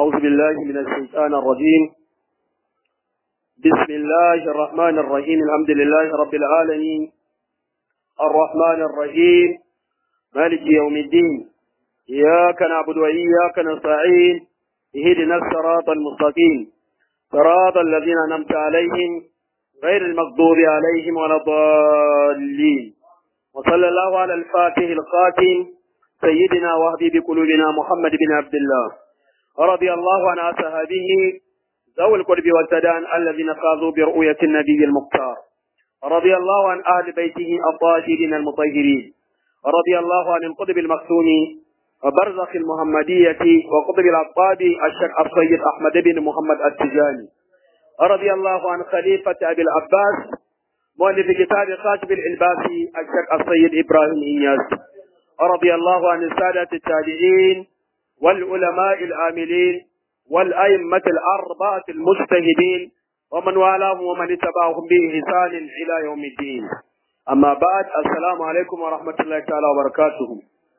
أعوذ بالله من الشيطان الرجيم بسم الله الرحمن الرحيم الحمد لله رب العالمين الرحمن الرحيم مالك يوم الدين إياك نعبد وإياك نستعين اهدنا الصراط المستقيم صراط الذين أنعمت عليهم غير المغضوب عليهم ولا الضالين وصلى الله على الفاتح الخاتم سيدنا وهدي بقلوبنا محمد بن عبد الله رضي الله عن أصحابه ذوي القرب والتدان الذين فازوا برؤية النبي المختار رضي الله عن أهل بيته الطاهرين المطهرين رضي الله عن القطب المختوم وبرزخ المحمدية وقطب العقاد الشيخ السيد أحمد بن محمد التجاني رضي الله عن خليفة أبي العباس مؤلف كتاب خاتم الإلباسي الشيخ السيد إبراهيم إياس رضي الله عن السادة التابعين والعلماء العاملين والأئمة الأربعة المجتهدين ومن والاهم ومن اتبعهم بإحسان إلى يوم الدين أما بعد السلام عليكم ورحمة الله تعالى وبركاته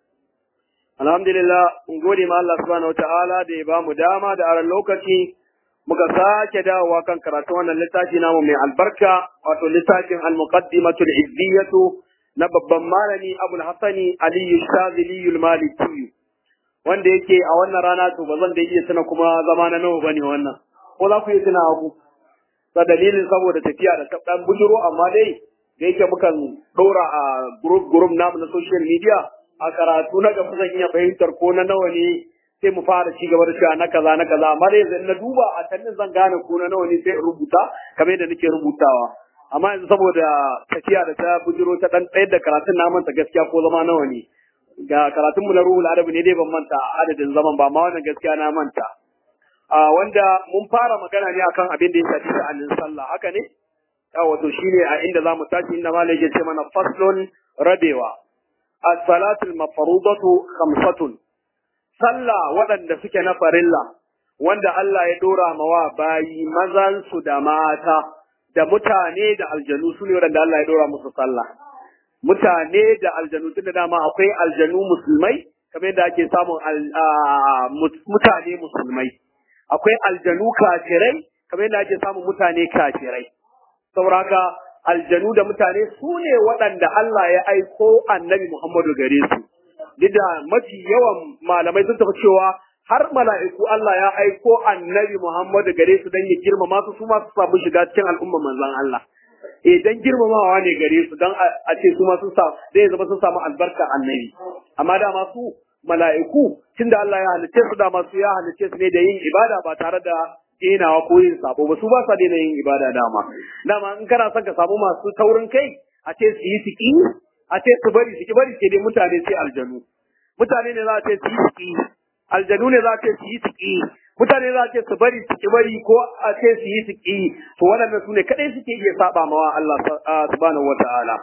Alhamdulillah, in gode ma Allah subhanahu wata'ala da ya ba mu dama da aran lokaci muka sake dawowa kan karatu wannan littafi namu mai albarka wato littafin al-muqaddimatul izziyatu na babban malami Abul Hassani Ali Shazili al-Maliki wanda yake a wannan rana to ba zan da iya tuna kuma zama na nawa bane wannan ko za ku yi tuna abu ta dalilin saboda tafiya da ta dan bujuro amma dai da yake mukan dora a group group namu na social media a karatu na gaba zan iya fahimtar ko na nawa ne sai mu fara ci gaba da cewa na kaza na kaza amma dai yanzu na duba a tannin zan gane ko na nawa ne sai in rubuta kamar yadda nake rubutawa amma yanzu saboda tafiya da ta bujiro ta dan tsayar da karatun na manta gaskiya ko zama nawa ne ga karatun mu na ruhul adabi ne dai ban manta adadin zaman ba ma wannan gaskiya na manta a wanda mun fara magana ne akan abin da ya shafi sha'anin sallah haka ne wato shine a inda zamu tashi inda malai ya ce mana faslun rabewa as-salatul mafrudatu khamsatun sallah waɗanda suke na farilla wanda Allah ya dora mawa bayi mazan su da mata da mutane da aljanu su ne waɗanda Allah ya dora musu sallah mutane da aljanu tunda dama akwai aljanu musulmai kamar yadda ake samun mutane musulmai akwai aljanu kafirai kamar yadda ake samun mutane kafirai sauraka aljanu da mutane su ne waɗanda Allah ya aiko annabi Muhammadu gare su duk da mafi yawan malamai sun tafi cewa har mala'iku Allah ya aiko annabi Muhammadu gare su don ya girmama su su ma su samu shiga cikin al'umma manzon Allah eh dan girmamawa ne gare su dan a ce su ma sun sa zai zama sun samu albarka annabi amma da su mala'iku tunda Allah ya halicce su da su ya halicce su ne da yin ibada ba tare da denawa ko yin sabo ba su ba sa daina yin ibada dama dama in kana son ka samu masu taurin kai a ce su yi tiki a ce su bari su ki bari ke dai mutane sai aljanu mutane ne za a ce su yi tiki aljanu ne za a ce su yi tiki mutane za a ce su bari su ki bari ko a ce su yi tiki to waɗannan su ne kaɗai suke iya saba mawa Allah subhanahu wataala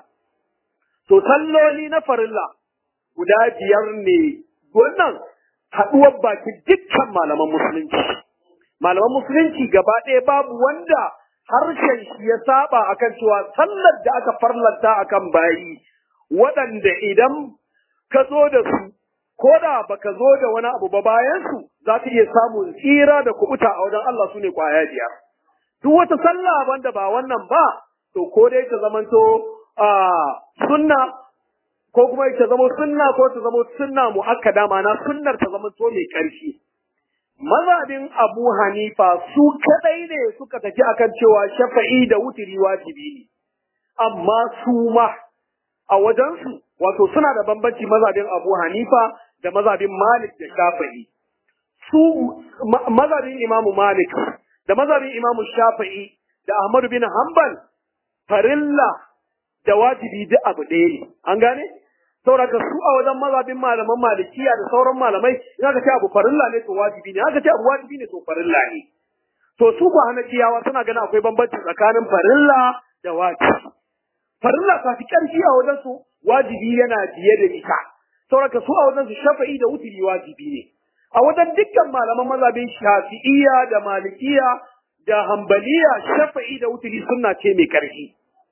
to salloli na farilla guda biyar ne wannan haɗuwar baki dukkan malaman musulunci malaman musulunci gaba ɗaya babu wanda harshen shi ya saba akan cewa sallar da aka farlanta akan bayi waɗanda idan ka zo da su ko da baka zo da wani abu ba bayan su za ka iya samun tsira da kubuta a wajen Allah su ne kwaya biyar duk wata sallah banda ba wannan ba to ko dai ta zamanto a sunna ko kuma ta zama sunna ko ta zama sunna muakkada ma'ana sunnar ta zama to mai ƙarfi mazhabin Abu Hanifa su kadai ne suka tafi akan cewa shafa'i da wutiri wajibi ne amma su ma a wajensu wato suna da bambanci mazhabin Abu Hanifa da mazhabin Malik da Shafi'i su mazhabin Imam Malik da mazhabin Imam Shafi'i da Ahmad bin Hanbal farilla da wajibi duk abu ɗaya ne an gane saboda su a wajen mazhabin malaman malikiya da sauran malamai in aka ce abu farilla ne to wajibi ne aka ce abu wajibi ne to farilla ne to su ba hanafiyawa suna ganin akwai bambanci tsakanin farilla da wajibi farilla ta fi ƙarfi a wajen su wajibi yana biye da ita saboda su a wajen su shafa'i da wutiri wajibi ne a wajen dukkan malaman mazhabin shafi'iyya da malikiya da hambaliya shafa'i da wutiri sunna ce mai ƙarfi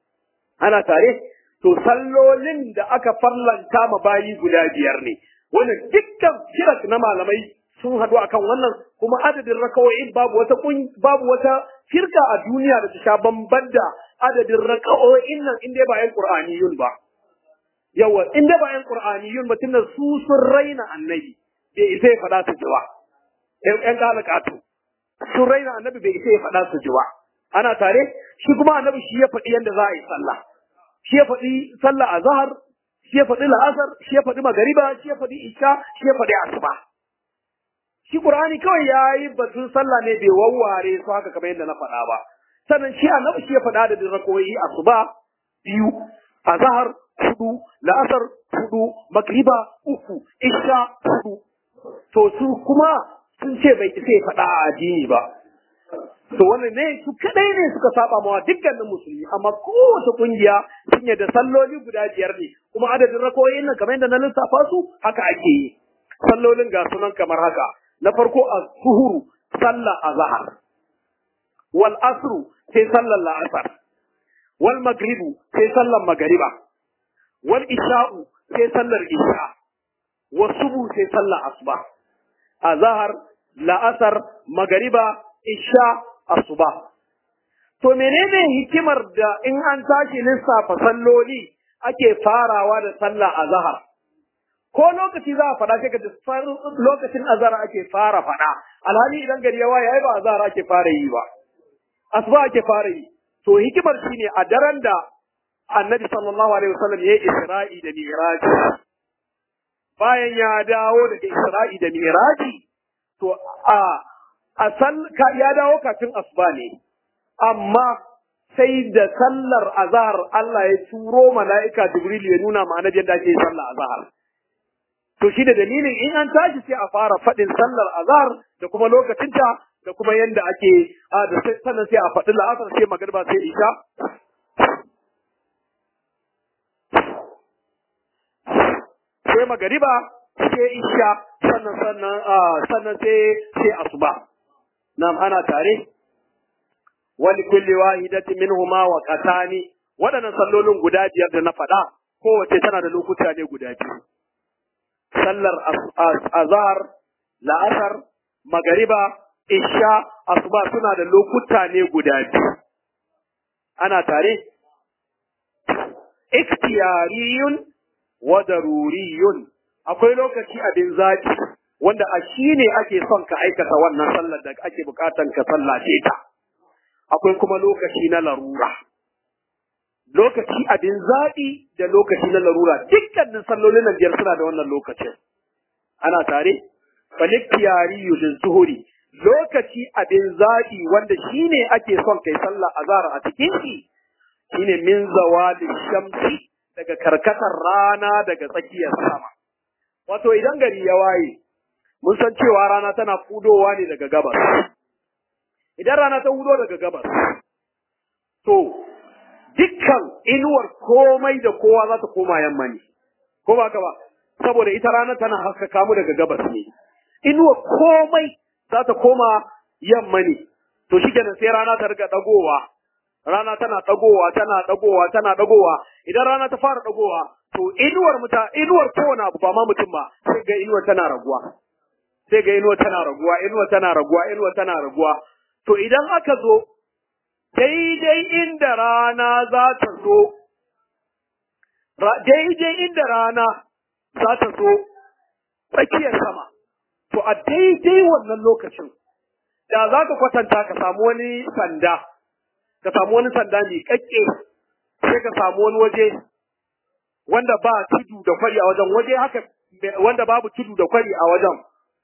ana tare to sallolin da aka farlanta ma bayi guda biyar ne wannan dukkan kirat na malamai sun haɗu akan wannan kuma adadin raka'o'in babu wata babu wata firka a duniya da ta sha bamban da adadin raka'o'in nan in dai ba yan qur'aniyun ba yawa in dai ba yan qur'aniyun ba tunda su sun raina annabi bai isa ya faɗa su jiwa yan kalakatu sun raina annabi bai isa ya faɗa su jiwa ana tare shi kuma annabi shi ya faɗi yadda za a yi sallah shi ya faɗi sallah a zahar shi ya faɗi la'asar shi ya faɗi magariba shi ya faɗi isha shi ya faɗi asuba shi qur'ani kawai ya yi batun sallah ne bai wawware su haka kamar yadda na faɗa ba sannan shi annabi shi ya faɗa da rakoyi asuba biyu a zahar hudu la'asar hudu magriba uku isha hudu to su kuma sun ce bai isa ya faɗa a addini ba to wannan ne su kadai ne suka saba mawa dukkanin musulmi amma kowace kungiya sun yadda salloli guda biyar ne kuma adadin rakoyin nan kamar yadda na lissafa su haka ake yi sallolin ga sunan kamar haka na farko a zuhuru sallah azhar wal asru sai sallar la'asar wal magribu sai sallar magariba wal isha'u sai sallar isha wa subu sai sallar asuba azhar la'asar magariba isha asuba. To menene hikimar da in an tashi lissafa salloli ake farawa da sallah a zahar? Ko lokaci za a faɗa sai ka ji lokacin azhar ake fara faɗa, alhali idan gari ya waye ai ba azhar ake fara yi ba. Asuba ake fara yi. To hikimar shine a daren da Annabi sallallahu alaihi wasallam ya yi Isra'i da Mi'raji. Bayan ya dawo daga Isra'i da Mi'raji, to a a ya dawo kafin asuba ne amma sai da sallar azhar Allah ya turo mala'ika Jibril ya nuna ma annabi yadda ake sallar azhar to shi da dalilin in an tashi sai a fara faɗin sallar azhar da kuma lokacinta da kuma yadda ake a da sannan sai a faɗi la'asar sai magariba sai isha sai magariba sai isha sannan sannan sannan sai sai asuba nam ana tare wali kulli wahidatin minhuma wa qatani waɗannan sallolin guda biyar da na faɗa kowace tana da lokuta ne guda biyu sallar azhar la'asar magariba isha asuba suna da lokuta ne guda biyu ana tare ikhtiyariyun wa daruriyun akwai lokaci abin zaki wanda a shi ne ake son ka aikata wannan sallar da ake bukatan ka sallace ta akwai kuma lokaci na larura lokaci abin zaɓi da lokaci na larura dukkanin sallolin nan biyar suna da wannan lokacin ana tare faliktiyari yulin zuhuri lokaci abin zaɓi wanda shi ne ake son kai sallah azhar a cikin shi shine min zawali shamsi daga karkatar rana daga tsakiyar sama wato idan gari ya waye mun san cewa rana tana fudowa ne daga gabas idan rana ta hudo daga gabas to dukkan inuwar komai da kowa za ta koma yamma ne ko ba ka ba saboda ita rana tana haskaka mu daga gabas ne inuwar komai za ta koma yamma ne to shikenan sai rana ta riga dagowa rana tana dagowa tana dagowa tana dagowa idan rana ta fara dagowa to inuwar muta inuwar kowane abu ba ma mutum ba sai ga inuwar tana raguwa sai ga inuwar tana raguwa inuwar tana raguwa inuwar tana raguwa to idan aka zo daidai inda rana za ta zo daidai inda rana za ta zo tsakiyar sama to a daidai wannan lokacin da za ka kwatanta ka samu wani sanda ka samu wani sanda mai kakke sai ka samu wani waje wanda ba tudu da kwari a wajen waje haka wanda babu tudu da kwari a wajen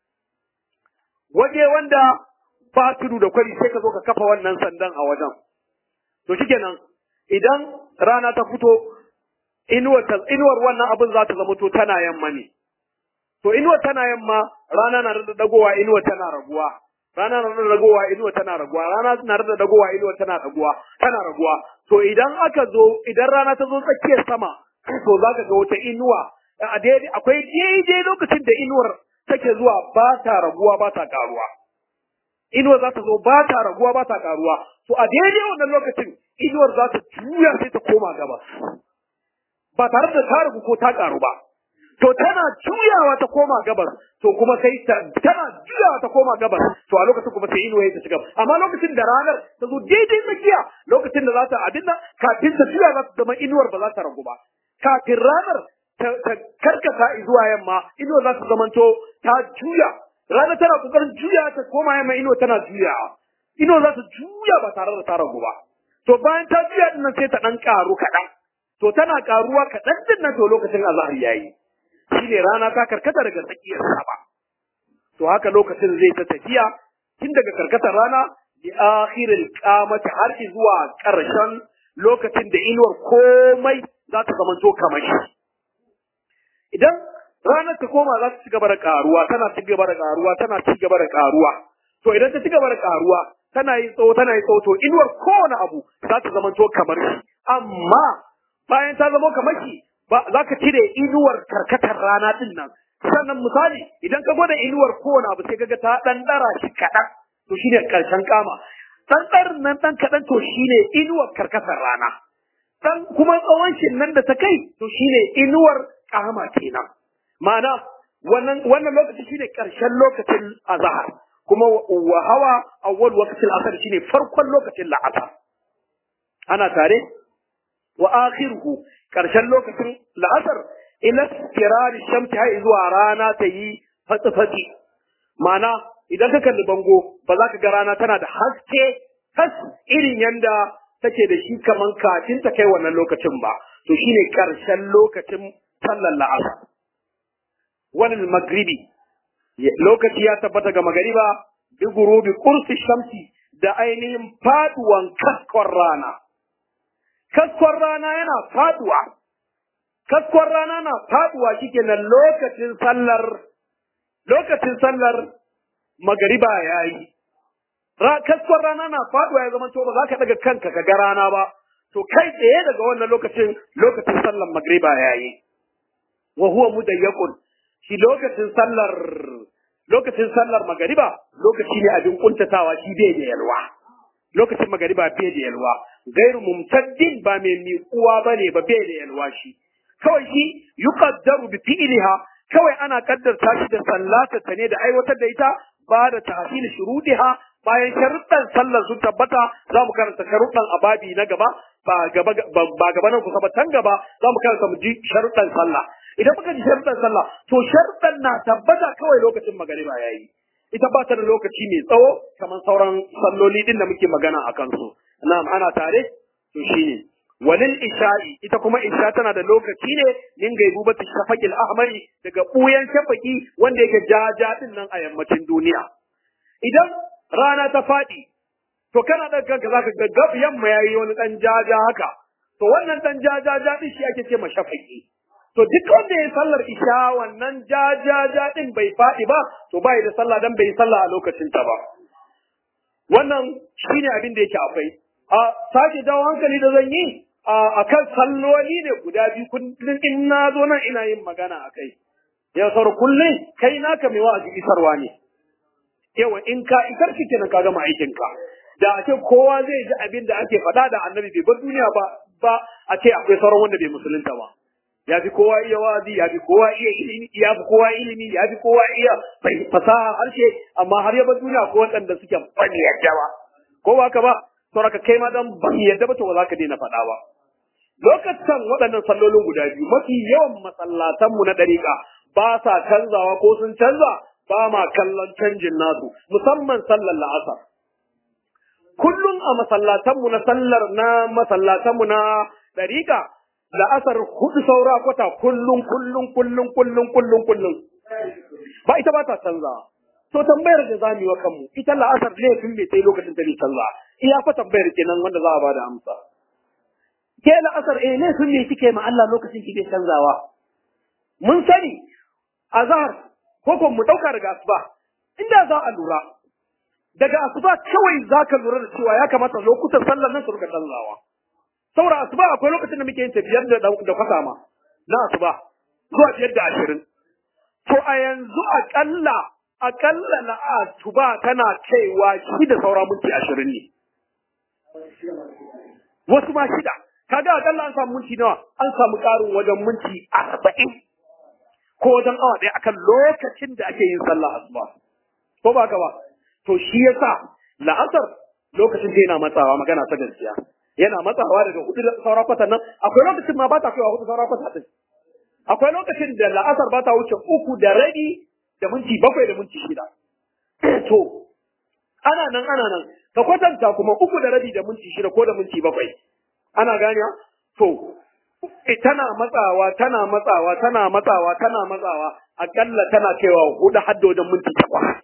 waje wanda ba tudu da kwari sai ka zo ka kafa wannan sandan a wajen to shikenan idan rana ta fito inuwar inuwar wannan abin za ta zama to tana yamma ne to inuwar tana yamma rana na da dagowa inuwar tana raguwa rana na da dagowa inuwar tana raguwa rana na da dagowa inuwar tana raguwa tana raguwa to idan aka zo idan rana ta zo tsakiyar sama to za ka ga wata inuwa a daidai akwai daidai lokacin da inuwar take zuwa ba ta raguwa ba ta karuwa inuwar za ta zo ba ta raguwa ba ta karuwa to a daidai wannan lokacin inuwar za ta juya sai ta koma gaba ba tare da ta ragu ko ta karu ba to tana juyawa ta koma gabas to kuma sai ta tana juyawa ta koma gabas to a lokacin kuma sai inuwa ta shiga amma lokacin da ranar ta zo daidai tsakiya lokacin da za ta abin nan kafin ta juya za ta zama inuwar ba za ta ragu ba kafin ranar ta karkata zuwa yamma inuwa za ta zamanto ta juya rana tana kokarin juya ta koma yamma inuwa tana juya inuwa za ta juya ba tare da ta ragu ba to bayan ta juya din nan sai ta dan karu kaɗan to tana karuwa kaɗan din nan to lokacin azhar yayi shine rana ta karkata daga tsakiyar sama to haka lokacin zai ta tafiya tun daga karkatar rana bi akhiril qamati har zuwa ƙarshen lokacin da inuwar komai za ta zamanto kamar shi idan ranar ta koma za ta ci gaba da karuwa tana ci gaba da karuwa tana ci gaba da karuwa to idan ta ci gaba da karuwa tana yi tsawo tana yi tsawo to inuwar kowane abu za ta zamanto kamar shi amma bayan ta zama kamar shi ba za ka cire inuwar karkatar rana din nan sannan misali idan ka gwada inuwar kowane abu sai kaga ta dan dara shi kaɗan to shine karshen kama dan darin nan dan kaɗan to shine inuwar karkatar rana dan kuma tsawon shi nan da ta kai to shine inuwar kama kenan ma'ana wannan wannan lokaci shine karshen lokacin azhar kuma wa hawa awwal waqtil asr shine farkon lokacin la'asar ana tare wa akhiruhu karshen lokacin la'asar ila kirari shamsi har zuwa rana ta yi fatsi-fatsi ma'ana idan ka kalli bango ba za ka ga rana tana da haske tas irin yanda take da shi kaman kafin ta kai wannan lokacin ba to shine karshen lokacin sallar la'asar wannan magribi lokaci ya tabbata ga magariba bi gurubi kursi shamsi da ainihin faduwan kaskon rana kaskon rana yana faduwa kaskon rana na faduwa shikenan lokacin sallar lokacin sallar magariba yayi kaskon rana na faduwa ya zama to ba za ka daga kanka ka ga rana ba to kai tsaye daga wannan lokacin lokacin sallar magariba yayi wa huwa mudayyaqun shi lokacin sallar lokacin sallar magariba lokaci ne abin kuntatawa shi bai da yalwa lokacin magariba bai da yalwa gairu mumtaddin ba mai miƙuwa bane ba bai da yalwa shi kawai shi yuqaddaru bi fi'liha kawai ana kaddarta shi da sallata ta ne da aiwatar da ita ba da tahsil shurudiha bayan sharuɗan sallar sun tabbata za mu karanta sharuɗan ababi na gaba ba gaba ba gaba nan kusa ba tan gaba za mu karanta mu ji sharuɗan sallah idan muka ji sharuɗan sallah to sharuɗan na tabbata kawai lokacin magariba yayi ita ba ta da lokaci mai tsawo kamar sauran salloli din da muke magana a kansu na'am ana tare to shine walil isha'i ita kuma isha tana da lokaci ne min gaibubati shafaqil ahmari daga buyan shafaki wanda yake jaja din nan a yammacin duniya idan rana ta faɗi to kana da kanka zaka ga gab yamma yayi wani dan jaja haka to wannan dan jaja din shi ake ce ma shafaki to duk wanda ya sallar isha wannan jajaja din bai faɗi ba to bai da sallah dan bai sallah a lokacin ta ba wannan shine abin da yake akwai a sake dawo hankali da zan yi a kan salloli ne guda biyu kullum in na zo nan ina yin magana a kai ya sauro kullum kai naka mai wa'azi isarwa ne yawa in ka isar shi kenan ka gama aikin ka da a ce kowa zai ji abin da ake faɗa da annabi bai bar duniya ba ba a ce akwai sauran wanda bai musulunta ba ya fi kowa iya wa'azi ya fi kowa iya ilimi ya fi kowa ilimi ya fi kowa iya fasaha harshe amma har ya bar duniya ko waɗanda suke bani yadda ba ko ba ka ba sauraka kai ma dan ban yadda ba to ba za ka daina faɗa ba lokacin waɗannan sallolin guda biyu mafi yawan masallatanmu na ɗariƙa ba sa canzawa ko sun canza ba ma kallon canjin nasu musamman sallar la'asar kullum a masallatanmu na sallar na masallatanmu na ɗariƙa la'asar hudu saura kwata kullum kullum kullum kullum kullum kullum ba ita ba ta canzawa to tambayar da za mu yi wa kanmu ita la'asar laifin mai sai lokacin ta ne canza iya fa tambayar kenan wanda za a ba da amsa ke la'asar eh laifin me kike ma Allah lokacin kike canzawa mun sani azhar ko ko mu dauka daga asuba inda za a lura daga asuba kawai za ka lura da cewa ya kamata lokutan sallar nan su rika canzawa saboda asuba akwai lokacin da muke yin biyar da da kwasa ma na asuba zuwa biyar da ashirin to a yanzu akalla akalla na asuba tana kaiwa shi da saura minti ashirin ne wasu ma shida kaga akalla an samu minti nawa an samu karin wajen minti arba'in ko wajen awa ɗaya akan lokacin da ake yin sallah asuba ko ba ka ba to shi yasa la'asar lokacin da yana matsawa magana ta gaskiya yana matsawa daga hudu da sauran kwata nan akwai lokacin ma ba ta kaiwa hudu sauran kwata din akwai lokacin da la'asar ba ta wuce uku da rabi da minti bakwai da minti shida to ana nan ana nan ka kwatanta kuma uku da rabi da minti shida ko da minti bakwai ana gane to tana matsawa tana matsawa tana matsawa tana matsawa akalla tana kaiwa hudu hadda wajen minti takwas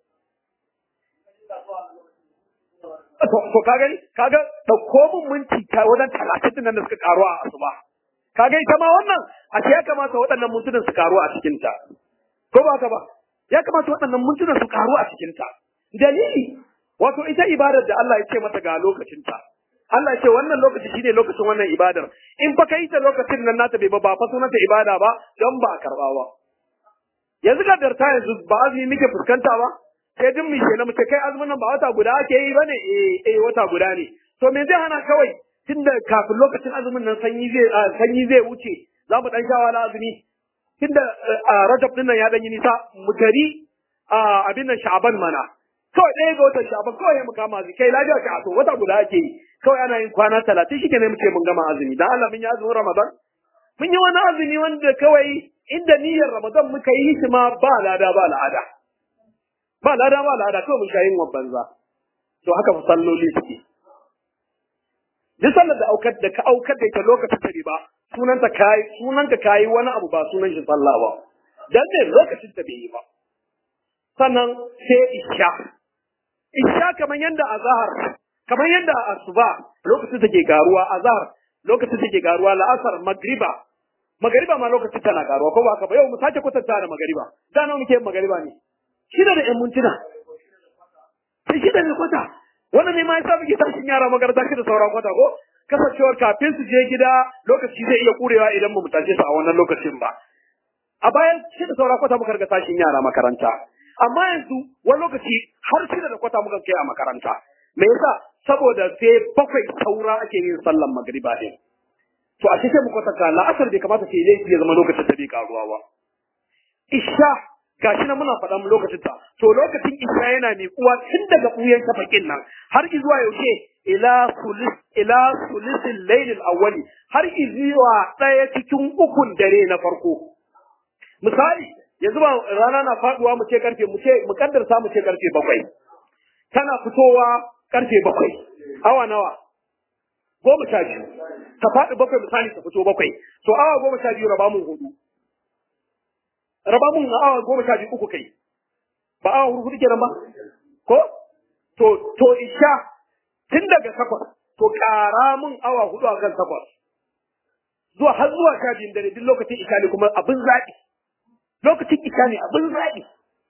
to ka gani kaga dauko min minti ta wajen talatin din nan da suka karu a asuba kaga ita ma wannan a ce ya kamata waɗannan mintunan su karu a cikin ta ko ba ka ba ya kamata waɗannan mintunan su karu a cikin ta dalili wato ita ibadar da Allah ya ce mata ga lokacin ta Allah ya ce wannan lokaci shine lokacin wannan ibadar in fa kai ta lokacin nan nata bai ba ba fa sunanta ibada ba don ba karba ba yanzu ga darta yanzu ba azumi muke fuskanta ba sai duk mu kenan mu ce kai azumin nan ba wata guda ake yi bane eh eh wata guda ne to me zai hana kawai tunda kafin lokacin azumin nan sanyi zai sanyi zai wuce za mu dan shawa na azumi tunda Rajab din nan ya dan yi nisa mu tari abin nan Sha'ban mana kawai ɗaya ga watan Sha'ban kawai ya mu kama azumi kai lafiya ka to wata guda ake yi kawai ana yin kwana talatin shi ne muke mun gama azumi dan Allah mun yi azumin Ramadan mun yi wani azumi wanda kawai inda niyyar Ramadan muka yi shi ma ba lada ba la'ada ba lada ba lada kawai mun sha yin banza to haka fa salloli suke duk sallar da aukar da ka aukar da ita lokacin ta ba sunan ta kai sunan ka kai wani abu ba sunan shi sallah ba dan ne lokacin ta bai yi ba sannan sai isha isha kamar yanda azhar kamar yanda asuba lokacin take garuwa azhar lokacin take garuwa la'asar magriba magariba ma lokacin tana garuwa ko ba ka ba yau mu sake kwatanta da magariba da nawa muke yin magariba ne shida da ‘yan mintuna. Sai shida ne kwata, wannan ne ma ya sa muke tashin yara makaranta shi da sauran kwata ko? Kasancewar kafin su je gida lokaci zai iya kurewa idan mu tashe su a wannan lokacin ba. A bayan shi da sauran kwata muka riga tashin yara makaranta. Amma yanzu wani lokaci har shida da kwata muka kai a makaranta. Me yasa? Saboda sai bakwai saura ake yin sallan magriba ɗin. To a sai mu kwatanta la'asar bai kamata ce laifi ya zama lokacin da bai karuwa ba. Isha gashi nan muna faɗa lokacin ta to lokacin isha yana miƙuwa tun daga ɓuyan tafakin nan har zuwa yaushe ila sulis ila sulisil lailil awwali har zuwa ɗaya cikin ukun dare na farko misali yanzu ba rana na faduwa mu ce karfe mu ce mu kaddarta mu ce karfe bakwai tana fitowa karfe bakwai awa nawa goma sha biyu ta faɗi bakwai misali ta fito bakwai to awa goma sha biyu raba mun hudu raba mun awa goma sha biyu uku kai ba awa hudu kenan ba ko to to isha tun daga takwas to ƙara mun awa hudu a kan takwas zuwa har zuwa sha biyun dare duk lokacin isha ne kuma abin zaɓi lokacin isha ne abin zaɓi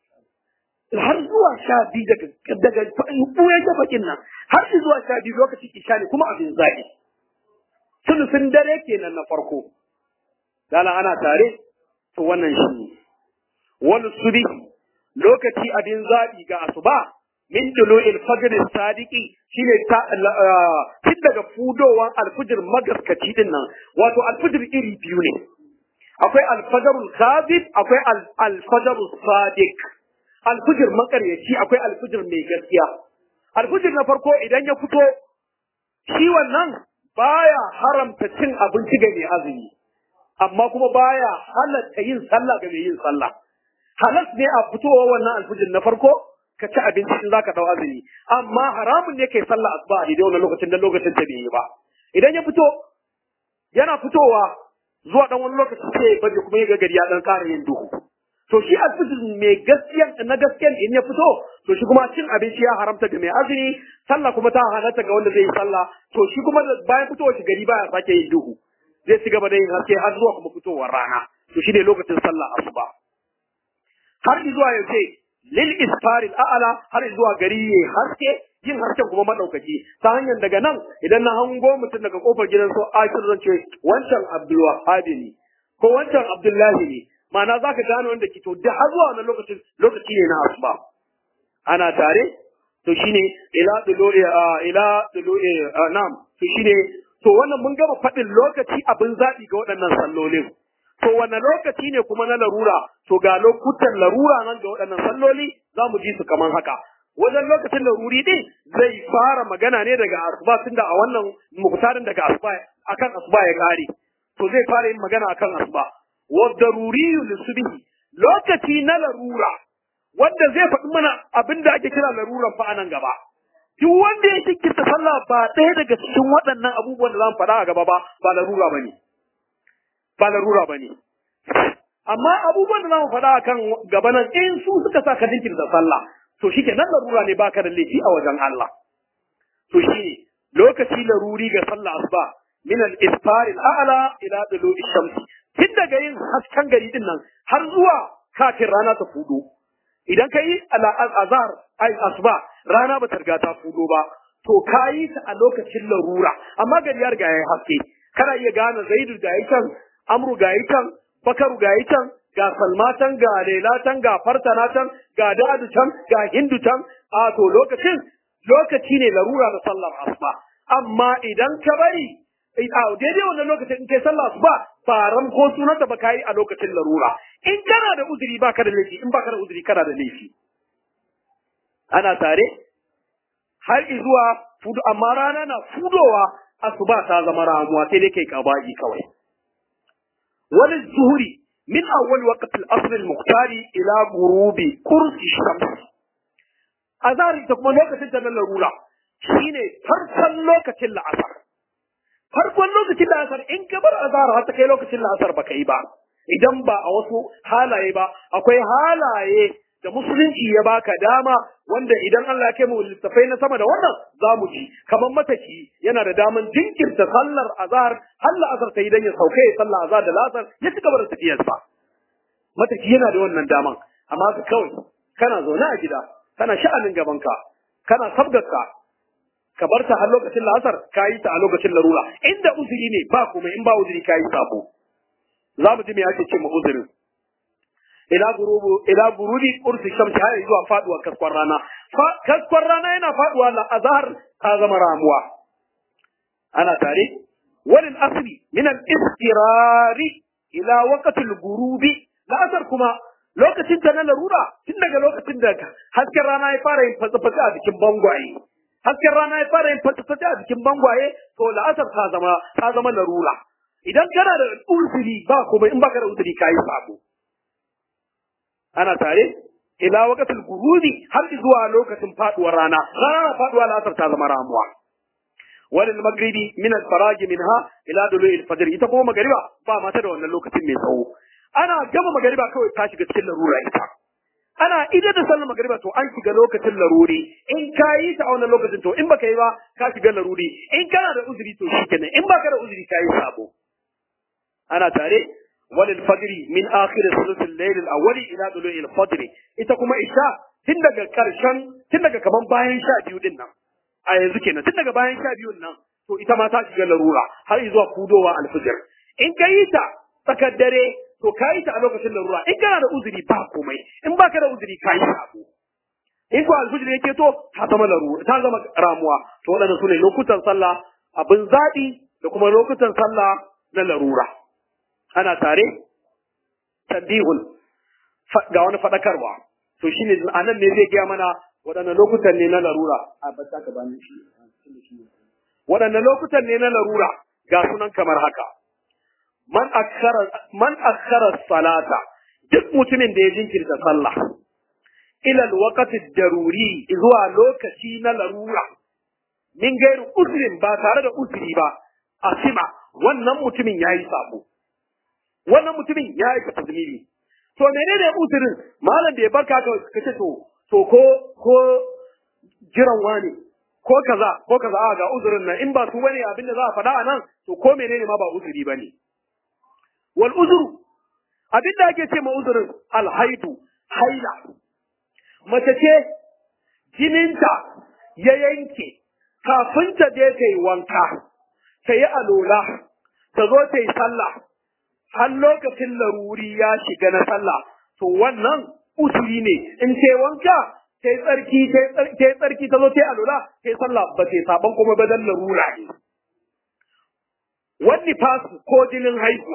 har zuwa sha biyu daga daga ɓuyan tafakin nan har zuwa sha biyu lokacin isha ne kuma abin zaɓi sulusun dare kenan na farko dala ana tare to wannan shi ne wani subi lokaci abin zaɓi ga asuba min dulu'il fajr sadiqi shine ta tun daga fudowan alfujir magaskaci din nan wato alfujir iri biyu ne akwai alfajarul kadhib akwai alfajarul sadiq alfujir makaryaci akwai alfujir mai gaskiya alfujir na farko idan ya fito shi wannan baya haramta cin abinci ga mai azumi amma kuma baya halatta yin sallah ga mai yin sallah halas ne a fitowa wannan alfujir na farko ka ci abinci in zaka dau azumi amma haramun ne kai sallah asuba a daidai wannan lokacin dan lokacin ta bai yi ba idan ya fito yana fitowa zuwa dan wani lokaci sai ya baje kuma ya ga gari ya dan ƙara yin duhu to shi alfijir mai gaskiya na gaskiyan in ya fito to shi kuma cin abinci ya haramta ga mai azumi sallah kuma ta halatta ga wanda zai yi sallah to shi kuma bayan fitowar shi gari baya sake yin duhu zai ci gaba da yin haske har zuwa kuma fitowar rana to shi ne lokacin sallah asuba har zuwa yaushe lil isfaril a'ala har zuwa gari ya haske yin hasken kuma madaukaki ta hanyar daga nan idan na hango mutum daga kofar gidan so akir zan ce wancan abdul wahabi ne ko wancan abdullahi ne ma'ana zaka gane wanda ke to da har zuwa wannan lokacin lokaci ne na asuba ana tare to shine ila dulu'i ila dulu'i na'am to shine to wannan mun gama faɗin lokaci abin zaɓi ga waɗannan sallolin to wane lokaci ne kuma na larura to ga lokutan larura nan ga waɗannan salloli za mu ji su kamar haka wajen lokacin laruri din zai fara magana ne daga asuba tunda a wannan muktarin daga asuba akan asuba ya kare to zai fara yin magana akan asuba wa daruriyu lisubhi lokaci na larura wanda zai faɗi mana abin da ake kira laruran fa anan gaba duk wanda ya shinkirta sallah ba ɗaya daga cikin waɗannan abubuwan da za mu faɗa a gaba ba ba larura ba ne ba larura ba ne amma abubuwan da za mu faɗa a kan gaba nan in su suka sa ka jinkirta sallah to shi ke nan larura ne baka da laifi a wajen Allah to shi ne lokaci laruri ga sallah asuba min al-isfar al-a'la ila dulu'i shamsi tun daga yin hasken gari din nan har zuwa kafin rana ta fudo idan ka yi azhar ai asuba rana ba ta riga ta fudo ba to ka yi ta a lokacin larura amma gari ya riga ya haske kana iya gane zaidu ga yi can amru ga yi can bakaru ga yi can ga salma can ga lela can ga fartana can ga dadu can ga hindu can a to lokacin lokaci ne larura da sallar asuba amma idan ka bari a daidai wannan lokacin in kai sallah asuba ba ram ko sunanta ba kai a lokacin larura in kana da uzuri baka da laifi in baka da uzuri kana da laifi ana tare har zuwa fudu amma rana na fudowa asuba ta zama ramuwa sai dai kai kaba'i kawai wal zuhuri min awwal waqt al-asr al-muqtari ila ghurubi kursi shams azari ta kuma lokacin da na larura shine farkon lokacin la'asar farkon lokacin la'asar in ka bar azhar har ta kai lokacin la'asar baka yi ba idan ba a wasu halaye ba akwai halaye da musulunci ya baka dama wanda idan Allah ya kai mu littafai na sama da wannan za mu ji kamar mataki yana da daman jinkirta sallar azhar har la'asar ta idan ya sauke ya sallar azhar da la'asar ya ci gaba da tafiyarsa mataki yana da wannan daman amma ka kawai kana zaune a gida kana sha'anin gabanka kana sabgarka ka bar ta har lokacin la'asar ka yi ta a lokacin larura inda uzuri ne ba kuma in ba uzuri ka yi sabo za mu ji me ake ce ma uzurin ila gurubu ila gurubi ursi shamsi har zuwa faduwa kaskon rana kaskon rana yana faduwa la azhar ta zama ramuwa ana tare walil asri min al istirari ila waqtil gurubi la asar kuma lokacin ta na larura tun daga lokacin da hasken rana ya fara yin fatsa-fatsa a jikin bangwaye hasken rana ya fara yin fatsa-fatsa a jikin bangwaye to la'asar ta zama ta zama larura idan kana da uzuri ba kuma in baka da uzuri kayi sabo ana tare ila waqtil ghurubi har zuwa lokacin faduwar rana rana na faduwa la'asar ta zama ramuwa walil maghribi min al faraj minha ila dulu'i al fajr ita kuma magariba ba mata da wannan lokacin mai tsawo ana gama magariba kawai ta shiga cikin larura ita ana idan da sallar magariba to an shiga lokacin laruri in ka yi ta a wannan lokacin to in baka yi ba ka shiga laruri in kana da uzuri to shikenan in baka da uzuri ka yi sabo ana tare walil fajri min akhir thuluth al-layl al-awwal ila dulu'i al-fajr ita kuma isha tun daga karshen tun daga kaman bayan sha biyu din nan a yanzu kenan tun daga bayan sha biyun nan to ita ma ta shiga larura har zuwa kudowa al-fajr in ka yi ta tsakar dare to ka yi ta a lokacin larura in kana da uzuri ba komai in baka da uzuri ka yi sabo in ko alfijir yake to ta zama larura ta zama ramuwa to waɗannan su ne lokutan sallah abin zaɓi da kuma lokutan sallah na larura ana tare tambihul ga wani faɗakarwa to shine a nan ne zai gaya mana waɗanne lokutan ne na larura a bata ka bani shi waɗanne lokutan ne na larura ga sunan kamar haka man akhara man akhara salata duk mutumin da ya jinkirta sallah ila alwaqti daruri zuwa lokaci na larura min gairu uzrin ba tare da uzuri ba asima wannan mutumin yayi sabo wannan mutumin ya yi ka zunubi to menene uzurin malam da ya barka ka kace to to ko ko jiran wani ko kaza ko kaza a ga uzurin nan in ba su bane abin da za a faɗa a nan to ko menene ma ba uzuri bane wal uzuru abin da ake ce ma uzurin alhaidu haila mace ce jininta ya yanke kafin ta je ta yi wanka ta yi alola ta zo ta yi sallah har lokacin laruri ya shiga na sallah to wannan usuri ne in ce wanka sai tsarki sai tsarki ta zo sai alula sai sallah ba sai saban kuma ba dan larura ne wani fasu ko jinin haihuwa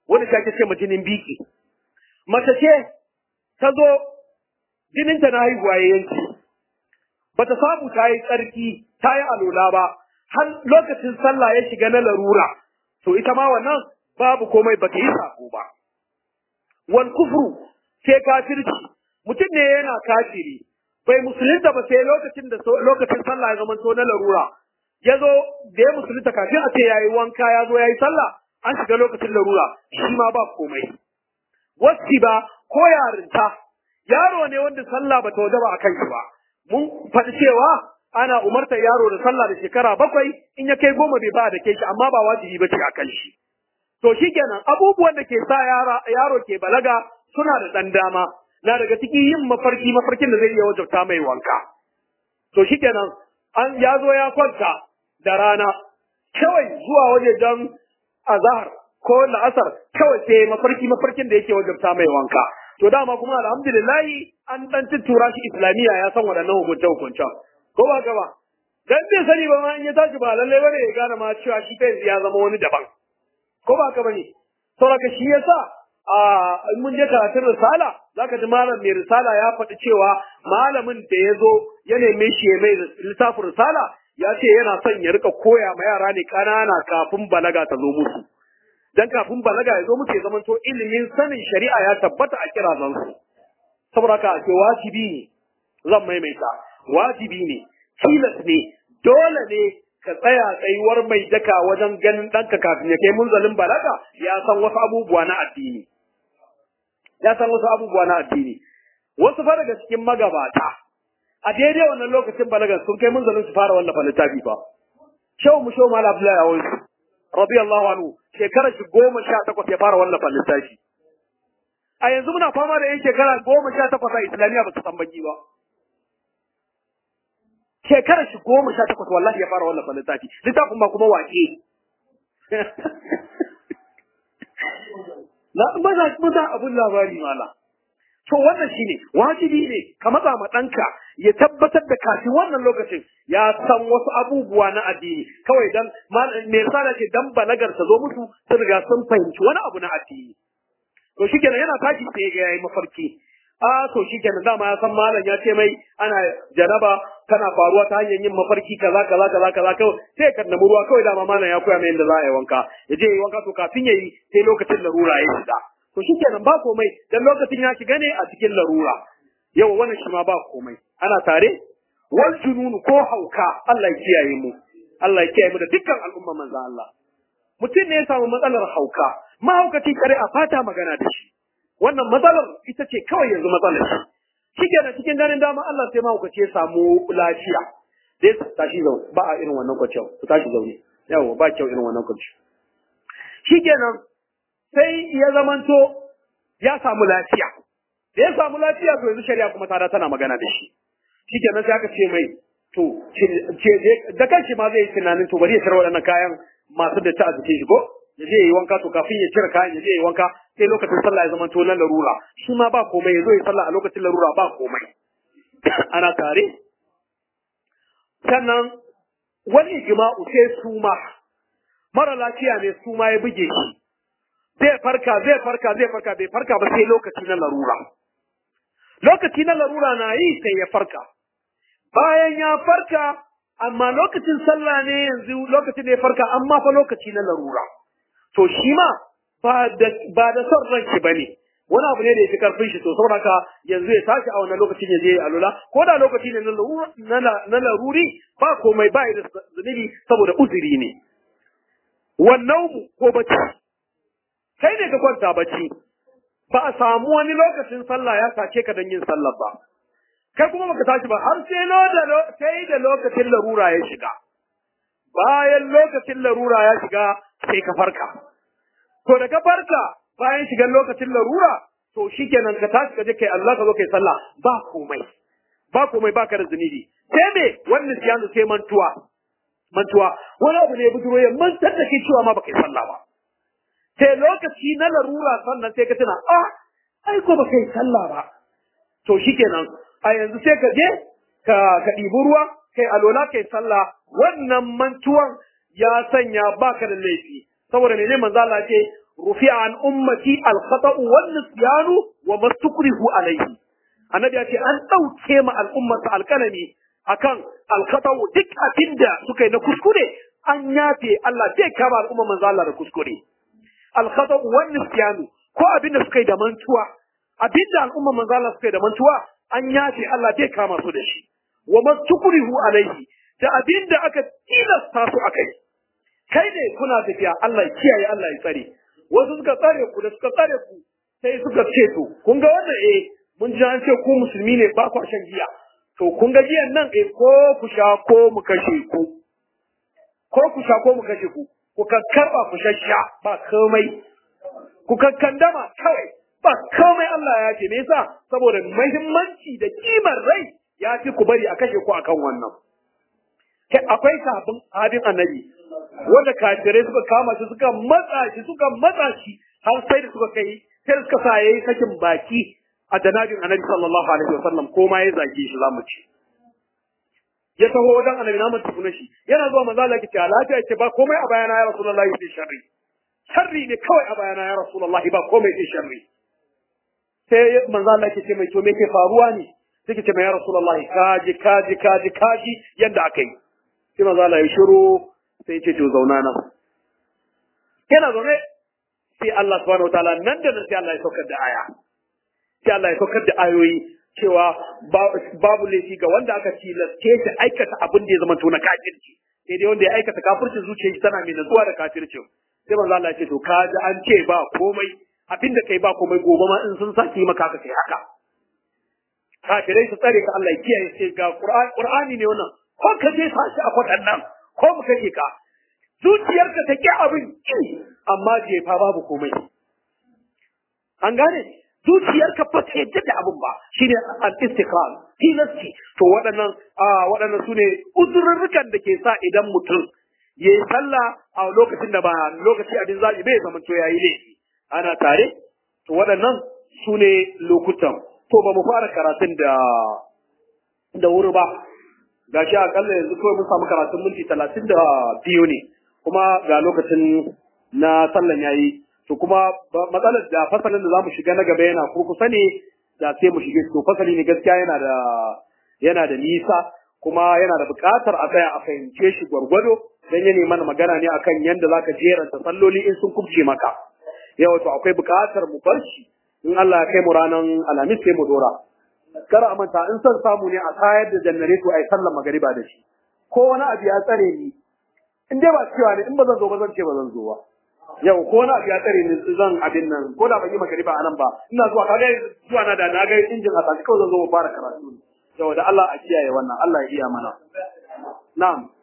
wanda shi ake ce ma jinin biki mace ce ta zo jininta na haihuwa ya yanki bata samu ta yi tsarki ta yi alola ba har lokacin sallah ya shiga na larura to ita ma wannan babu komai bata yi sako ba wal kufru sai kafirci mutum ne yana kafiri bai musulunta ba sai lokacin da lokacin sallah ya zama to na larura ya zo da ya musulunta kafin a ce ya yi wanka ya zo ya yi sallah an shiga lokacin larura shi ma ba komai wasi ba ko yarinta yaro ne wanda sallah ba ta wajaba a kan shi ba mun faɗi cewa ana umartar yaro da sallah da shekara bakwai in ya kai goma bai ba da ke shi amma ba wajibi ba ce a kan shi to shikenan abubuwan da ke sa yaro ke balaga suna da ɗan dama na daga cikin yin mafarki mafarkin da zai iya wajabta mai wanka to shikenan an ya zo ya kwanta da rana kawai zuwa wajejen azahar ko la'asar kawai sai mafarki mafarkin da yake wajabta mai wanka to dama kuma alhamdulillahi an dan tuttura shi islamiyya ya san waɗannan hukunce hukunce ko ba ka ba dan bai sani ba ma in ya tashi ba lalle bane ya gane ma cewa shi kai ya zama wani daban ko ba ka bane saboda shi yasa a mun je karatun risala zaka ji malam mai risala ya faɗi cewa malamin da ya zo ya neme shi ya mai littafin risala ya ce yana son ya rika koya ma yara ne ƙanana kafin balaga ta zo musu dan kafin balaga ya zo musu ya zamanto ilimin sanin shari'a ya tabbata a kirazan su saboda haka ce wajibi ne zan maimaita wajibi ne tilas ne dole ne ka tsaya tsayuwar mai daka wajen ganin ɗanka kafin ya kai munzalin balaga ya san wasu abubuwa na addini ya san wasu abubuwa na addini wasu fa daga cikin magabata a daidai wannan lokacin balagar sun kai munzalin su fara wallafa littafi fa shehu mu shehu malam abdullahi awon radiyallahu anhu shekarar shi goma sha takwas ya fara wallafa littafi a yanzu muna fama da yan shekara goma sha takwas a islamiyya ba su san baki ba shekarar shi goma sha takwas wallahi ya fara wallafa littafi littafin ba kuma wake na maza maza abun labari mala to wannan shine wajibi ne ka matsa ma ɗanka ya tabbatar da kafin wannan lokacin ya san wasu abubuwa na addini kawai dan me yasa ce dan balagar ta zo musu sun riga sun fahimci wani abu na addini to shikenan yana tashi sai ga yayi mafarki a to shikenan dama ya san malam ya ce mai ana janaba tana faruwa ta hanyar yin mafarki kaza kaza kaza kaza kawai sai kan namu ruwa kawai dama malam ya koya mai yadda za a yi wanka ya je yi wanka to kafin ya yi sai lokacin larura ya shiga to shikenan ba komai dan lokacin ya shiga ne a cikin larura yau wannan shi ma ba komai ana tare wal jununu ko hauka Allah ya kiyaye mu Allah ya kiyaye mu da dukkan al'umma manzo Allah mutum ne ya samu matsalar hauka mahaukaci kare a fata magana da shi wannan matsalar ita ce kawai yanzu matsalar shi shike da cikin ganin dama Allah sai mahaukaci ya samu lafiya dai tashi zaune ba a irin wannan kwaciyar ku tashi zaune yawo ba kyau irin wannan kwaciyar shikenan sai ya zamanto ya samu lafiya da ya samu lafiya to yanzu shari'a kuma tada tana magana da shi shikenan sai aka ce mai to da kanshi ma zai yi tunanin to bari ya cire waɗannan kayan masu da ta a jikin shi ko ya je yi wanka to kafin ya cire kayan ya je yi wanka sai lokacin sallah ya zama to na larura shi ma ba komai ya zo ya sallah a lokacin larura ba komai ana tare sannan wani jima'u sai suma mara lafiya ne suma ya buge shi zai farka zai farka zai farka bai farka ba sai lokaci na larura lokaci na larura na yi sai ya farka bayan ya farka amma lokacin sallah ne yanzu lokacin da ya farka amma fa lokaci na larura to shi ma ba da ba da son ranki bane wani abu ne da ya fi karfin shi to saboda haka yanzu ya tashi a wannan lokacin ya je ya alula ko da lokaci ne na laruri ba komai ba da zunubi saboda uzuri ne wannan ko bacci kai ne ka kwanta bacci ba a samu wani lokacin sallah ya sace ka don yin sallah ba kai kuma baka tashi ba har sai da sai da lokacin larura ya shiga bayan lokacin larura ya shiga sai ka farka to da ka farka bayan shigan lokacin larura to shikenan ka tashi ka je kai Allah ka zo kai sallah ba komai ba komai ba ka da zunubi sai me wannan siyanu sai mantuwa mantuwa wani abu ne ya bujuro ya mantar da ke cewa ma baka yi sallah ba sai lokaci na larura sannan sai ka tuna a ai ko baka yi sallah ba to shikenan a yanzu sai ka je ka ka ɗibi ruwa kai alola kai sallah wannan mantuwan ya sanya baka da laifi saboda mene manzo Allah ce rufi'a an ummati al-khata'u wan nisyanu wa mastukrihu alayhi annabi ya ce an dauke ma al'ummar sa alkalami akan al-khata'u duk abinda suka yi na kuskure an yafe Allah zai kama al'ummar manzo Allah da kuskure al-khata'u wan nisyanu ko abinda suka yi da mantuwa abinda al'ummar manzo Allah suka yi da mantuwa an yafe Allah zai kama su da shi wa mastukrihu alayhi da abinda aka tilasta su akai kai ne kuna tafiya Allah ya kiyaye Allah ya tsare wasu suka tsare ku da suka tsare ku sai suka ce to kun ga wannan eh mun ji an ce ku musulmi ne ba ku shan giya to kun ga giyan nan eh ko ku sha ko mu kashe ku ko ku sha ko mu kashe ku ku karba ku shasha ba komai ku kakkandama kawai ba komai Allah ya ce me yasa saboda muhimmanci da kimar rai ya fi ku bari a kashe ku akan wannan akwai sahabin abin annabi wanda kafirai suka kama shi suka matsa shi suka matsa shi har sai da suka kai sai da suka sa yayi sakin baki a janabin annabi sallallahu alaihi wasallam ko ma ya zage shi zamu ci ya taho wajen annabi namun tukuna shi yana zuwa manzo Allah yake lafiya ce ba komai a bayana ya rasulullahi sai sharri sharri ne kawai a bayana ya rasulullahi ba komai sai sharri sai manzo Allah yake ce mai to me ke faruwa ne sai ce mai ya rasulullahi kaji kaji kaji kaji yanda aka yi sai manzo Allah ya shiru sai ce to zauna nan yana zaune sai Allah subhanahu wataala nan da nan sai Allah ya saukar da aya sai Allah ya saukar da ayoyi cewa babu laifi ga wanda aka tilaste shi aikata abin da ya zama to na kafirci sai dai wanda ya aikata kafircin zuciyar shi tana mai natsuwa da kafircin sai manzo Allah ya ce to ka ji an ce ba komai abin da kai ba komai gobe ma in sun sake maka haka kai haka kafirai su tsare ka Allah ya kiyaye sai ga Qur'ani ne wannan ko ka je sashi a kwaɗannan ko mu kake ka zuciyarka ta ƙi abin ƙi amma jefa babu komai an gane zuciyarka ba ta yadda da abin ba shine al-istiqlal tilasti to waɗannan waɗannan sune uzurrukan da ke sa idan mutum ya yi sallah a lokacin da ba lokaci abin zaɓi bai zama to yayi laifi ana tare to waɗannan sune lokutan to ba mu fara karatun da da wuri ba gashi akalla yanzu kawai mun samu karatun minti talatin da biyu ne kuma ga lokacin na sallan yayi to kuma matsalar da fasalin da zamu shiga na gaba yana kurkusa ne da sai mu shige to fasali ne gaskiya yana da yana da nisa kuma yana da buƙatar a tsaya a fahimce shi gwargwado dan ya mana magana ne akan yanda zaka jeranta salloli in sun kubce maka yau to akwai buƙatar mu bar shi in Allah ya kai mu ranan alhamis sai mu dora kar a manta in son samu ne a tayar da janareto a yi sallar magariba da shi ko wani abu ya tsare ni in dai ba cewa ne in ba zan zo ba zan ce ba zan zo ba yau ko wani abu ya tsare ni zan abin nan ko da ban yi magariba a nan ba ina zuwa ka ga zuwa na da na ga injin a tashi kawai zan zo mu fara karatu yau da Allah a kiyaye wannan Allah ya iya mana na'am